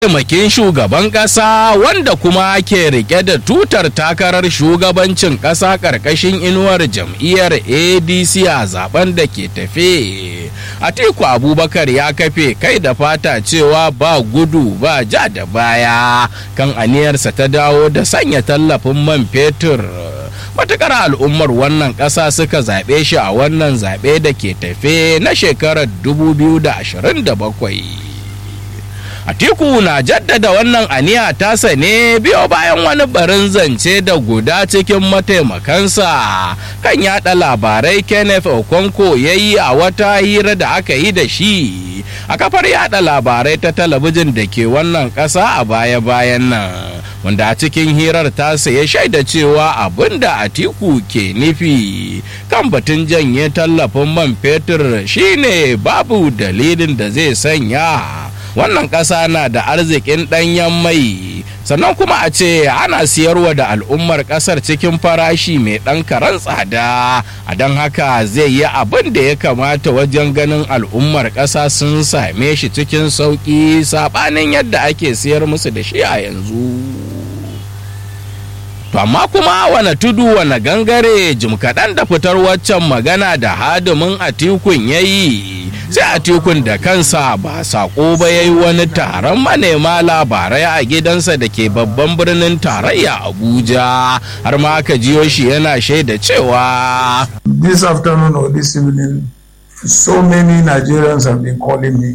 mataimakin shugaban ƙasa wanda kuma ke rike da tutar takarar shugabancin ƙasa ƙarƙashin inuwar jam'iyyar adc a zaben da ke tafe atiku abubakar ya kafe kai da fata cewa ba gudu ba ja da baya kan aniyarsa ta dawo da sanya tallafin man fetur matukar al'ummar wannan ƙasa suka zaɓe shi a wannan zaɓe da ke tafe na shekarar 2027 Atiku na jaddada wannan aniya tasa ne biyo bayan wani barin zance da guda cikin mataimakansa kan yada labarai Kenneth Okonko ya yi a wata hira da aka yi da shi a kafar yada labarai ta talabijin da ke wannan ƙasa a baya-bayan nan. wanda a cikin hirar tasa ya shaida cewa abin da atiku ke nufi kan batun janye tallafin man fetur shine babu dalilin da zai sanya wannan ƙasa na da arzikin ɗanyen mai sannan kuma a ce ana siyarwa da al'ummar ƙasar cikin farashi mai ɗan karan tsada a don haka zai yi abin da ya kamata wajen ganin al'ummar ƙasa sun same shi cikin sauƙi saɓanin yadda ake siyar musu da shi a yanzu. To amma kuma wane tudu wane gangare jim kaɗan da fitar waccan magana da hadimin atikun ya yi sai atikun da kansa ba saƙo ba ya yi wani taron manema labarai a gidansa da ke babban birnin tarayya abuja har ma aka jiyo shi yana shaida cewa This afternoon or this evening, so many Nigerians have been calling me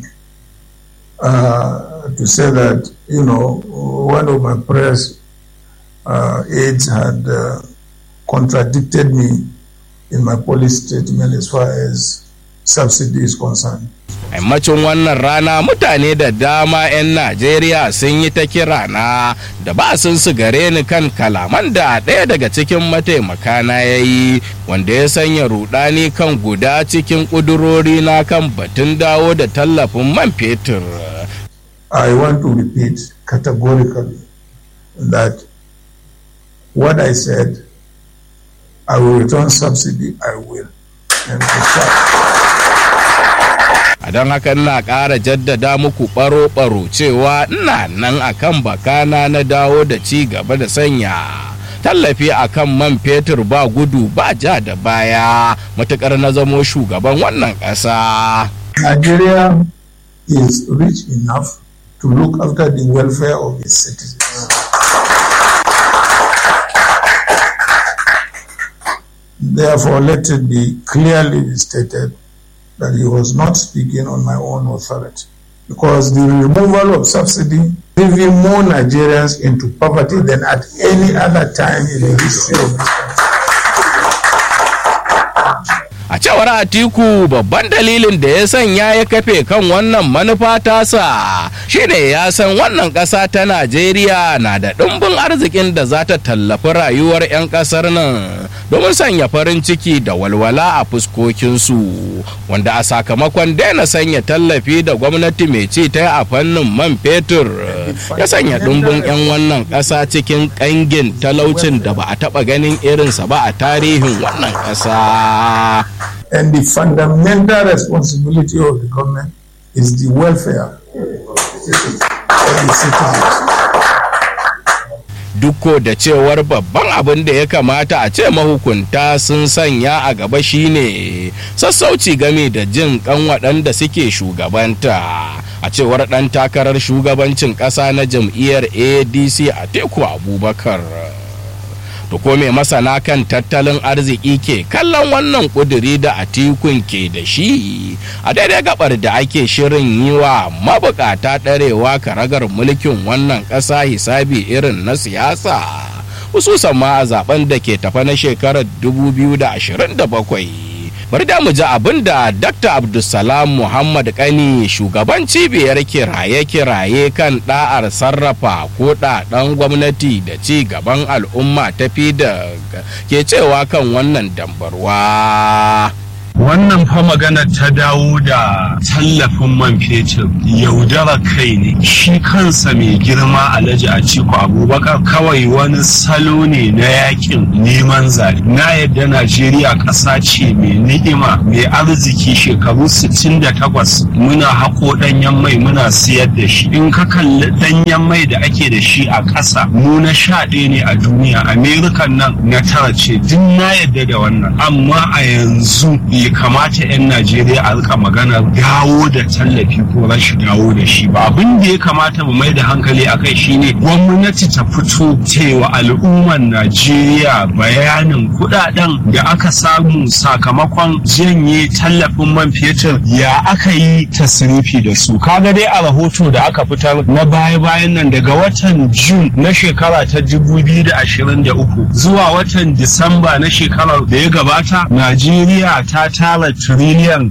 uh, to say that, you know, one of my prayers uh, aides had uh, contradicted me in my policy statement as far as subsidy is concerned. yammacin wannan rana mutane da dama 'yan najeriya sun yi ta kira na da ba sun su gare ni kan kalaman da ɗaya daga cikin mataimaka na ya yi wanda ya sanya rudani kan guda cikin ƙudurori na kan batun dawo da tallafin man fetur I want to repeat categorically that what I said, I will return subsidy, I will. And in fact, a don haka ina ƙara jaddada muku ɓaro-ɓaro cewa ina nan akan bakana na dawo da ci gaba da sanya tallafi akan man fetur ba gudu ba ja da baya matukar na zamo shugaban wannan ƙasa. Nigeria is rich enough to look after the welfare of its citizens. Therefore, let it be clearly stated that he was not speaking on my own authority. Because the removal of subsidy leaving more Nigerians into poverty than at any other time in the history of this country. A cewar Atiku babban dalilin da ya sanya ya kafe kan wannan manufa tasa shine ya san wannan ƙasa ta Najeriya na da ɗumbin arzikin da za ta tallafi rayuwar 'yan ƙasar nan domin sanya farin ciki da walwala a fuskokinsu wanda a sakamakon daina sanya tallafi da gwamnati mai ci ta a fannin man fetur ya sanya ɗumbin 'yan wannan ƙasa cikin ƙangin talaucin da ba a taɓa ganin irinsa ba a tarihin wannan ƙasa. And the fundamental responsibility of the government is the welfare of the citizens. Dukko da cewar babban abin da ya kamata a ce mahukunta sun sanya a gaba shine sassauci game da jin kan waɗanda suke shugabanta. A cewar ɗan takarar shugabancin ƙasa na jam'iyyar ADC a teku Abubakar. to ko mai masana kan tattalin arziki ke kallon wannan kuduri da atikun ke da shi a daidai gabar da ake shirin yi wa mabukata ɗarewa karagar mulkin wannan ƙasa hisabi irin na siyasa hususan ma a zaben da ke tafa na shekarar 2027 bari da mu ji abin da dr abdulsalam muhammad kani shugaban cibiyar kiraye-kiraye kan da'ar sarrafa ko ɗaɗan gwamnati da ci gaban al'umma tafi da ke cewa kan wannan dambarwa wannan fa magana ta dawo da tallafin man fetur yaudara kai ne shi kansa mai girma alhaji a ciko abubakar kawai wani salo ne na yakin neman zaɓe na yadda najeriya ƙasa ce mai ni'ima mai arziki shekaru 68 muna haƙo ɗanyen mai muna siyar da shi in ka kalli ɗanyen mai da ake da shi a ƙasa mu na sha ɗaya ne a duniya amerikan nan na tara ce duk na yadda da wannan amma a yanzu bai kamata 'yan najeriya a rika maganar dawo da tallafi ko rashin dawo da shi ba abin da ya kamata mu mai da hankali a kai shine gwamnati ta fito cewa al'ummar najeriya bayanin kudaden da aka samu sakamakon janye tallafin man fetur ya aka yi tasirifi da su kaga dai a rahoto da aka fitar na baya-bayan nan daga watan jun na shekara ta 2023 zuwa watan disamba na shekarar da ya gabata najeriya ta tara tiriliyan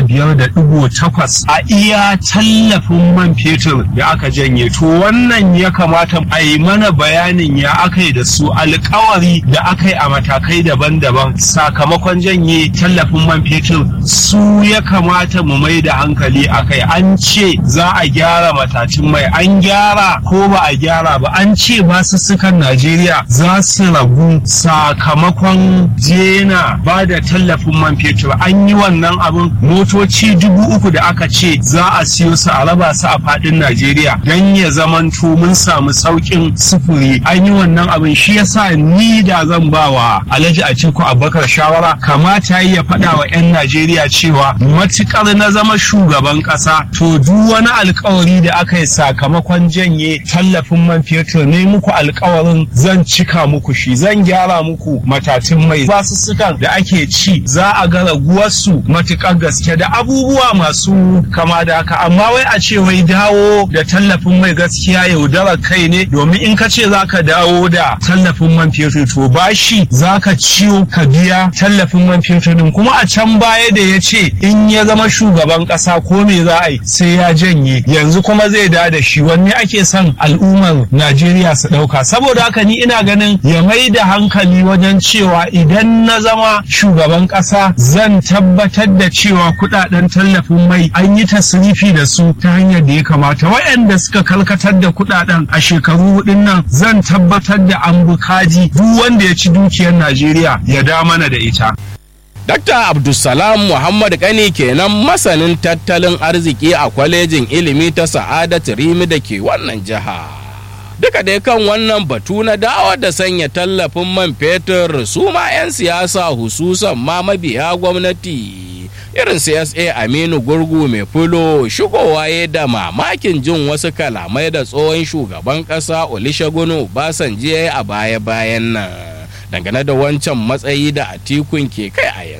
15.8 a iya tallafin man fetur da aka janye to wannan ya kamata a yi mana bayanin ya aka yi da su alkawari da aka yi a matakai daban-daban sakamakon janye tallafin man fetur su ya kamata mu mai da hankali a kai an ce za a gyara matacin mai an gyara ko ba a gyara ba an ce basussukan najeriya za su ragu sakamakon jena ba da tallafin man fetur an yi wannan abin motoci dubu uku da aka ce za a siyo su a raba su a fadin najeriya don ya zamanto mun samu sauƙin sufuri an yi wannan abin shi yasa ni da zan ba wa alhaji atiku abubakar shawara kamata ya faɗa wa 'yan najeriya cewa matukar na zama shugaban ƙasa to duk wani alkawari da aka yi sakamakon janye tallafin man fetur ne muku alkawarin zan cika muku shi zan gyara muku matatun mai basussukan da ake ci za a ga raguwarsu matukar gaske da abubuwa masu kama da haka amma wai a ce wai dawo da tallafin mai gaskiya yaudarar kai ne domin in ka ce za ka dawo da tallafin man fetur to bashi za ka ciwo ka biya tallafin man fetur din kuma a can baya da ya ce in ya zama shugaban kasa ko me za a yi sai ya janye yanzu kuma zai da da shi wanne ake son al'ummar najeriya su ɗauka saboda haka ni ina ganin ya mai da hankali wajen cewa idan na zama shugaban kasa zan tabbatar da cewa kudaden tallafin mai an yi tasrifi da su ta hanyar da ya kamata waɗanda suka kalkatar da kudaden a shekaru hudun nan zan tabbatar da an bukaji duk wanda ya ci dukiyar najeriya ya da mana da ita Dr. Abdulsalam Muhammad Kani kenan masanin tattalin arziki a kwalejin ilimi ta Sa'adatu Rimi da ke wannan jiha. Duka dai kan wannan batu na dawo da sanya tallafin man fetur su ma 'yan siyasa hususan ma mabiya gwamnati. Irin CSA Aminu Gurgu mai fulo shigowa ya da mamakin jin wasu kalamai da tsohon shugaban ƙasa Olusegun Obasanjo a baya-bayan nan. dangane da wancan matsayi da atikun ke kai a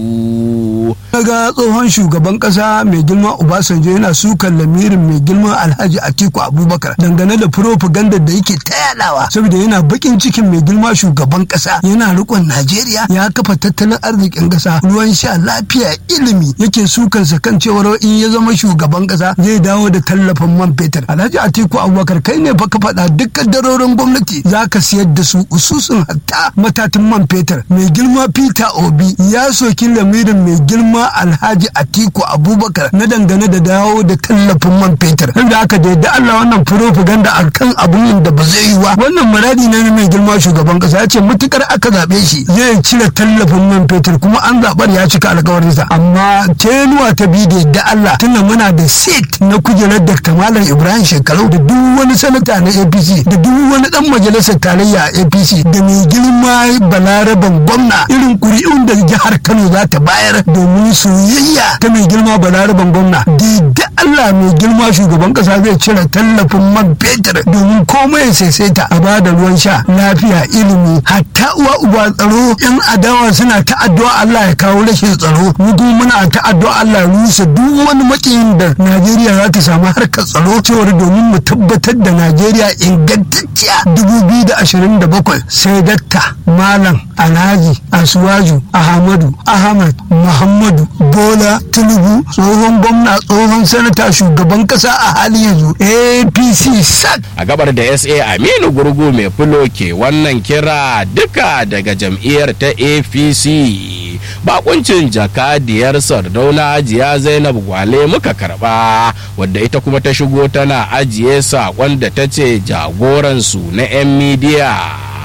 yanzu. ga tsohon shugaban kasa mai girma obasanjo yana sukan lamirin mai girma alhaji atiku abubakar dangane da propaganda da yake ta yadawa saboda yana bakin cikin mai girma shugaban kasa yana rikon najeriya ya kafa tattalin arzikin kasa ruwan sha lafiya ilimi yake sukan sa kan cewar in ya zama shugaban kasa zai dawo da tallafin man fetur alhaji atiku abubakar kai ne fa ka faɗa dukkan darorin gwamnati za ka siyar da su ususun hatta matatin man fetur mai girma peter obi ya soki lamirin mai girma alhaji atiku abubakar na dangane da dawo da tallafin man fetur inda aka da yadda allah wannan propaganda a kan abun da ba zai yi wa wannan muradi ne mai girma shugaban kasa ya ce matukar aka zaɓe shi zai cire tallafin man fetur kuma an zaɓar ya cika alkawarinsa amma tenuwa ta bi da yadda allah tunda muna da seat na kujerar dr malam ibrahim shekaru da duk wani sanata na apc da duk wani dan majalisar tarayya a apc da mai girma balaraban gwamna irin kuri'un da jihar kano za ta bayar domin soyayya ta mai girma balaraban gwamna da allah mai girma shugaban kasa zai cire tallafin man fetur domin komai saisaita a bada ruwan sha lafiya ilimi hatta uwa uba tsaro yan adawa suna ta addu'a allah ya kawo rashin tsaro mu kuma muna ta addu'a allah ya rusa duk wani makiyin da najeriya za ta samu harkar tsaro cewar domin mu tabbatar da najeriya ingantacciya 2027 sai datta malam alhaji asuwaju ahmadu ahmad muhammadu bola tinubu tsohon gwamna tsohon sanata sanata shugaban kasa a hali yanzu apc sak a gabar da sa aminu gurgu mai fulo ke wannan kira duka daga jam'iyyar ta apc bakuncin jakadiyar sardauna ajiya zainab gwale muka karba wadda ita kuma ta shigo tana ajiye sakon da ta ce jagoransu na 'yan midiya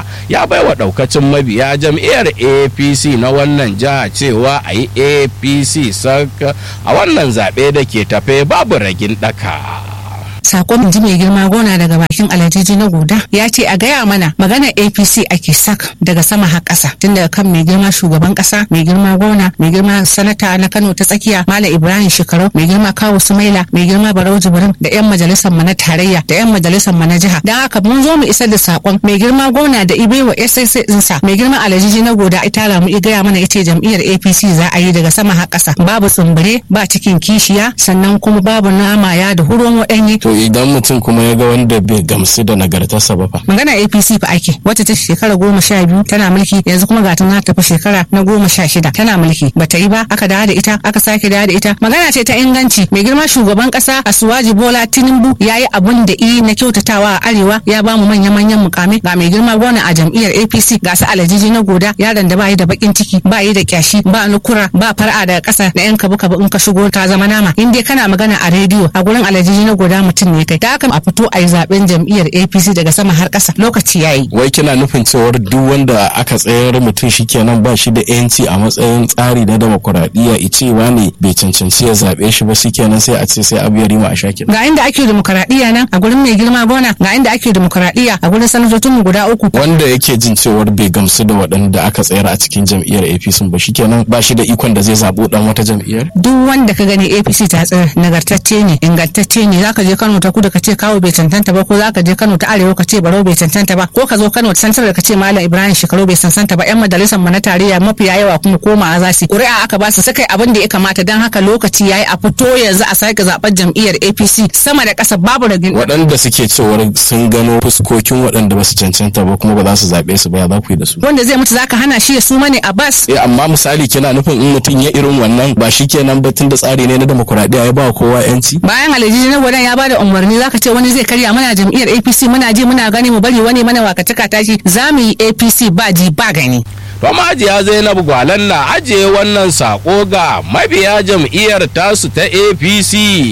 ya bai wa daukacin mabiya jam'iyyar apc na wannan jiha cewa a yi apc saka a wannan zaɓe da ke tafe babu ragin ɗaka. sakon ji mai girma gona daga bakin alajiji na goda ya ce a gaya mana maganar apc ake sak daga sama har ƙasa tun daga kan mai girma shugaban ƙasa mai girma gona mai girma sanata na kano ta tsakiya malam ibrahim shekaru mai girma kawo sumaila mai girma barau jibrin da yan majalisar mu na tarayya da yan majalisar mu na jiha dan haka mun zo mu isar da sakon mai girma gona da ibe wa ssa ɗinsa mai girma alajiji na goda ita mu i gaya mana ita jam'iyyar apc za a yi daga sama har ƙasa babu tsumbure ba cikin kishiya sannan kuma babu nama ya da huron waɗanyi to idan mutum kuma ya ga wanda bai gamsu da nagartarsa ba fa magana apc fa ake wacce ta shekara goma sha biyu tana mulki yanzu kuma ga tana tafi shekara na goma sha shida tana mulki bata yi ba aka dawo da ita aka sake dawo da ita magana ce ta inganci mai girma shugaban kasa asuwaji bola tinubu ya yi abun da i na kyautatawa a arewa ya bamu manya manyan mukame ga mai girma gona a jam'iyyar apc ga su alajiji na goda yaron da ba yi da bakin ciki ba yi da kyashi ba nukura ba far'a daga kasa na yan kabu kabu in ka shigo ka zama nama in dai kana magana a rediyo a gurin alajiji na goda mutum ne kai da haka a fito a yi zaben jam'iyyar apc daga sama har ƙasa lokaci ya yi wai kina nufin cewar duk wanda aka tsayar mutum shikenan ba shi da yanci a matsayin tsari na demokuraɗiyya icewa ne bai cancanci ya zaɓe shi ba shikenan sai a ce sai abu ya rima a shakin ga inda ake demokuraɗiyya nan a gurin mai girma gona ga inda ake demokuraɗiyya a gurin sanatocin mu guda uku wanda yake jin cewar bai gamsu da waɗanda aka tsayar a cikin jam'iyyar apc ba shikenan ba shi da ikon da zai zaɓo ɗan wata jam'iyyar duk wanda ka gani apc ta tsayar nagartacce ne ingantacce ne zaka je kano ta kudu ka ce kawo bai cancanta ba ko zaka je kano ta arewa ka ce barau bai cancanta ba ko ka zo kano ta santar ka ce malam ibrahim shekaru bai cancanta ba yan majalisar mu na tarayya mafiya yawa kuma koma za su ƙuri'a aka ba su suka abin da ya kamata dan haka lokaci yayi a fito yanzu a sake zaɓen jam'iyyar apc sama da ƙasa babu ragin waɗanda suke cewar sun gano fuskokin waɗanda ba su cancanta ba kuma ba za su zaɓe su ba ya za ku yi da su wanda zai mutu zaka hana shi ya suma ne a bas eh amma misali kina nufin in mutum ya irin wannan ba shi kenan ba tun da tsari ne na demokuraɗiyya ya ba kowa yanci bayan alhaji na gwadan ya bada umarni zaka ce wani zai karya mana jam'iyyar apc muna ji muna gani mu bari wani mana wakaci tashi za mu yi apc ba ji ba gani to majiya zainab gwalan na ajiye wannan sako ga mabiya jam'iyyar tasu ta apc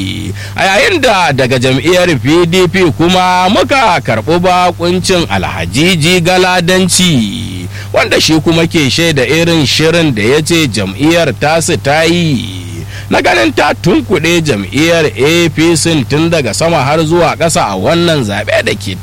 a yayin da daga jam'iyyar pdp kuma muka karɓi bakuncin alhajiji galadanci wanda shi kuma ke shaida irin shirin da ya ce jam'iyyar tasu ta yi na ganin ta tunkuɗe jam'iyyar apc tun daga sama har zuwa ƙasa a wannan zaɓe da ke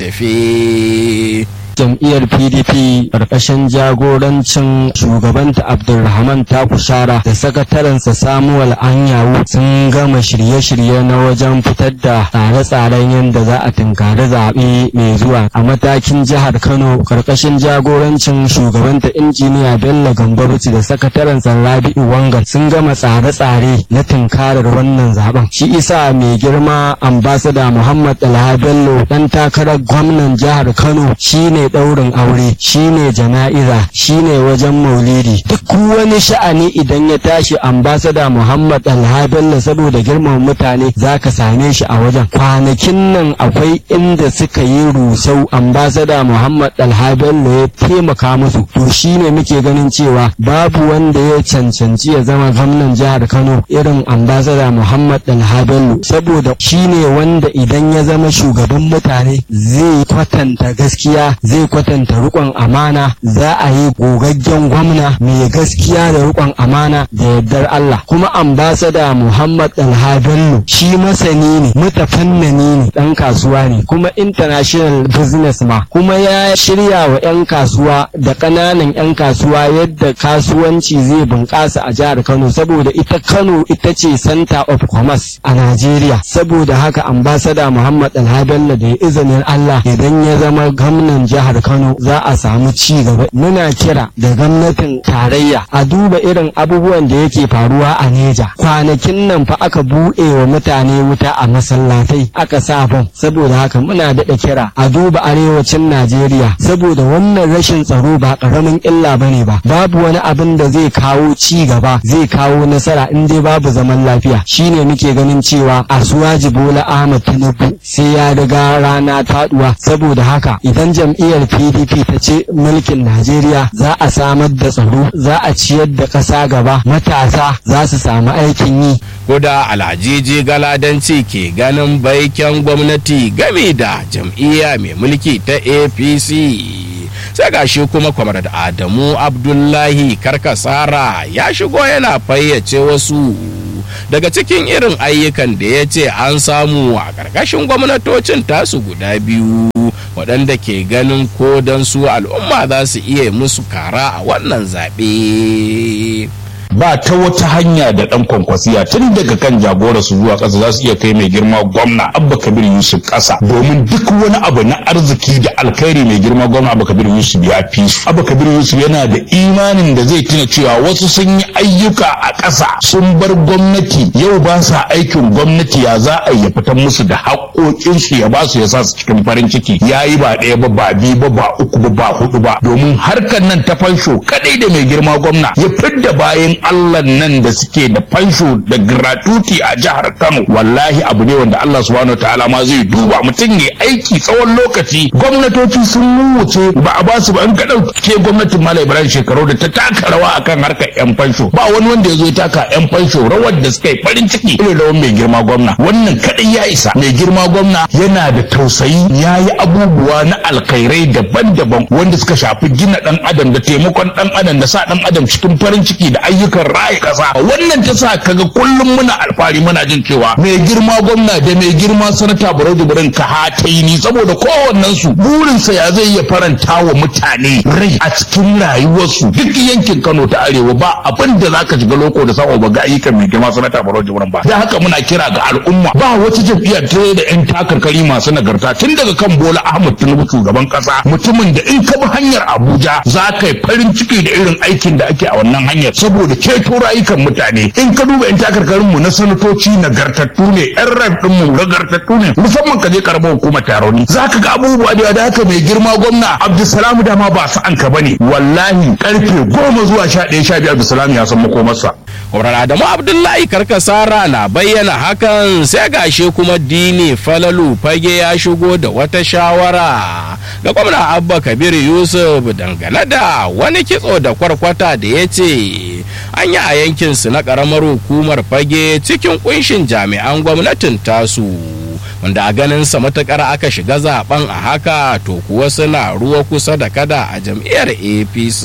tafe. jam'iyyar pdp ƙarƙashin jagorancin shugabanta abdulrahman takushara da sakatarensa samuwal anyawu sun gama shirye-shirye na wajen fitar da tsare-tsaren yadda za a tunkari zaɓe mai zuwa a matakin jihar kano ƙarƙashin jagorancin shugabanta injiniya bello gambaruci da sakatarensa rabi'u wanga sun gama tsare-tsare na tunkarar wannan zaben shi isa mai girma ambasada muhammad alha bello ɗan takarar gwamnan jihar kano shine ɗaurin aure shine jana'iza shine wajen maulidi duk wani sha'ani idan ya tashi ambasada muhammad alhabella saboda girman mutane zaka same shi a wajen kwanakin nan akwai inda suka yi rusau ambasada muhammad alhabella ya taimaka musu to shine muke ganin cewa babu wanda ya cancanci ya zama gwamnan jihar kano irin ambasada muhammad alhabello saboda shine wanda idan ya zama shugaban mutane zai kwatanta gaskiya zai kwatanta rikon amana za a yi gogaggen gwamna mai gaskiya da rikon amana da yardar Allah kuma ambasada Muhammad Alhabello shi masani ne mutafannani ne dan kasuwa ne kuma international business ma kuma ya shirya wa 'yan kasuwa da ƙananan 'yan kasuwa yadda kasuwanci zai bunƙasa a jihar Kano saboda ita Kano ita ce center of commerce a Najeriya saboda haka ambasada Muhammad Alhabello da ya izinin Allah idan ya zama gwamnan jihar jihar Kano za a samu ci gaba muna kira da gwamnatin tarayya a duba irin abubuwan da yake faruwa a Neja kwanakin nan fa aka buɗe wa mutane wuta a masallatai aka sa bom saboda haka muna daɗa kira a duba arewacin Najeriya saboda wannan rashin tsaro ba ƙaramin illa bane ba babu wani abin da zai kawo ci gaba zai kawo nasara in dai babu zaman lafiya shine muke ganin cewa Asuwaji Bola Ahmad Tinubu sai ya riga rana taduwa saboda haka idan jam'iyyar PDP ta ce mulkin Najeriya za a samar da tsaro za a ciyar da ƙasa gaba matasa za su samu aikin yi Kuda alhajiji galadanci ke ganin baiken gwamnati game da jam'iyya mai mulki ta APC. sai ga shi kuma kwamar adamu abdullahi karkasara ya shigo yana fayyace wasu daga cikin irin ayyukan da ya ce an samu a ƙarƙashin gwamnatocin tasu guda biyu waɗanda ke ganin ko don su al'umma za su iya musu kara a wannan zaɓe. ba ta wata hanya da dan kwankwasiya tun daga kan jagora su zuwa ƙasa za su iya kai mai girma gwamna abba kabir yusuf ƙasa domin duk wani abu na arziki da alkhairi mai girma gwamna abba kabir yusuf ya fi su abba kabir yusuf yana da imanin da zai tuna cewa wasu sun yi ayyuka a ƙasa sun bar gwamnati yau ba sa aikin gwamnati ya za a ya fitar musu da haƙoƙinsu ya ba su ya sa su cikin farin ciki ya yi ba ɗaya ba ba biyu ba ba uku ba ba hudu ba domin harkar nan ta fansho kadai da mai girma gwamna ya fidda bayan Allah nan da suke da fansho da gratuity a jihar Kano wallahi abu ne wanda Allah subhanahu ta'ala ma zai duba mutum ya aiki tsawon lokaci gwamnatoci sun wuce ba a ba su ba in ka dauke gwamnatin Malam Ibrahim shekaru da ta taka rawa akan harkar yan fansho ba wani wanda ya zo ya taka yan fansho rawar da suka yi farin ciki irin rawar mai girma gwamna wannan kadai ya isa mai girma gwamna yana da tausayi ya yi abubuwa na alkhairai daban-daban wanda suka shafi gina dan adam da taimakon dan adam da sa dan adam cikin farin ciki da ayyuka ayyukan raya kasa wannan ta sa kaga kullum muna alfahari muna jin cewa mai girma gwamna da mai girma sanata barau jibrin ka hataini saboda kowannen su burinsa ya zai iya faranta wa mutane rai a cikin rayuwarsu duk yankin kano ta arewa ba abin da zaka shiga loko da samu ba ga ayyukan mai girma sanata barau jibrin ba da haka muna kira ga al'umma ba wata jam'iyya ta da yan takarkari masu nagarta tun daga kan bola ahmad tinubu shugaban kasa mutumin da in ka bi hanyar abuja za ka yi farin ciki da irin aikin da ake a wannan hanyar saboda ceto rayukan mutane in ka duba in takarkarin mu na sanatoci nagartattu ne yan ran din mu nagartattu ne musamman ka je karamar hukumar taroni zaka ga abubuwa da da haka mai girma gwamna Abdulsalam dama ba su an ka bane wallahi karfe goma zuwa sha ɗaya sha biyu Abdulsalam ya san makomarsa Kwamrar Adamu Abdullahi Karkasara na bayyana hakan sai gashe kuma Dini Falalu Fage ya shigo da wata shawara ga gwamna Abba Kabir Yusuf dangane da wani kitso da kwarkwata da ya ce an yi a yankinsu na ƙaramar hukumar Fage cikin kunshin jami'an gwamnatin tasu. wanda a ganinsa matukar aka shiga zaben a haka to kuwa suna ruwa kusa da kada a jam'iyyar apc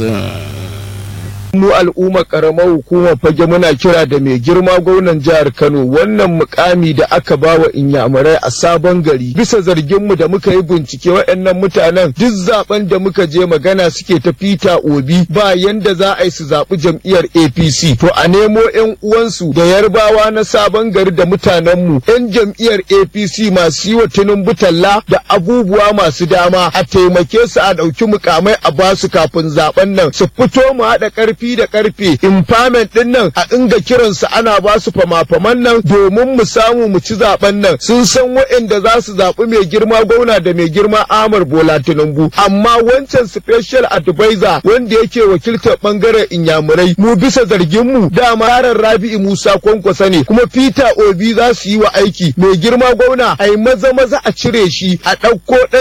mu al'ummar karamar hukumar fage muna kira da mai girma gwamnan jihar Kano wannan mukami da aka ba wa inyamurai a sabon gari bisa zargin mu da muka yi bincike waɗannan mutanen duk zaben da muka je magana suke ta fita obi ba yanda za a yi su zaɓi jam'iyyar APC to a nemo yan uwansu da yarbawa na sabon gari da mutanen mu yan jam'iyyar APC masu yi wa Tinubu talla da abubuwa masu dama a taimake su a ɗauki mukamai a basu kafin zaben nan su fito mu haɗa ƙarfi da karfe impairment din nan a inga kiransu ana ba su fama-faman nan domin mu samu mu ci zaben nan sun san waɗanda za su zaɓi mai girma gwamna da mai girma Ahmad Bola Tinubu amma wancan special advisor wanda yake wakiltar bangaren inyamurai mu bisa zargin mu dama yaran Rabi'u Musa Kwankwasa ne kuma Peter Obi za su yi wa aiki mai girma gwamna ai maza maza a cire shi a ɗauko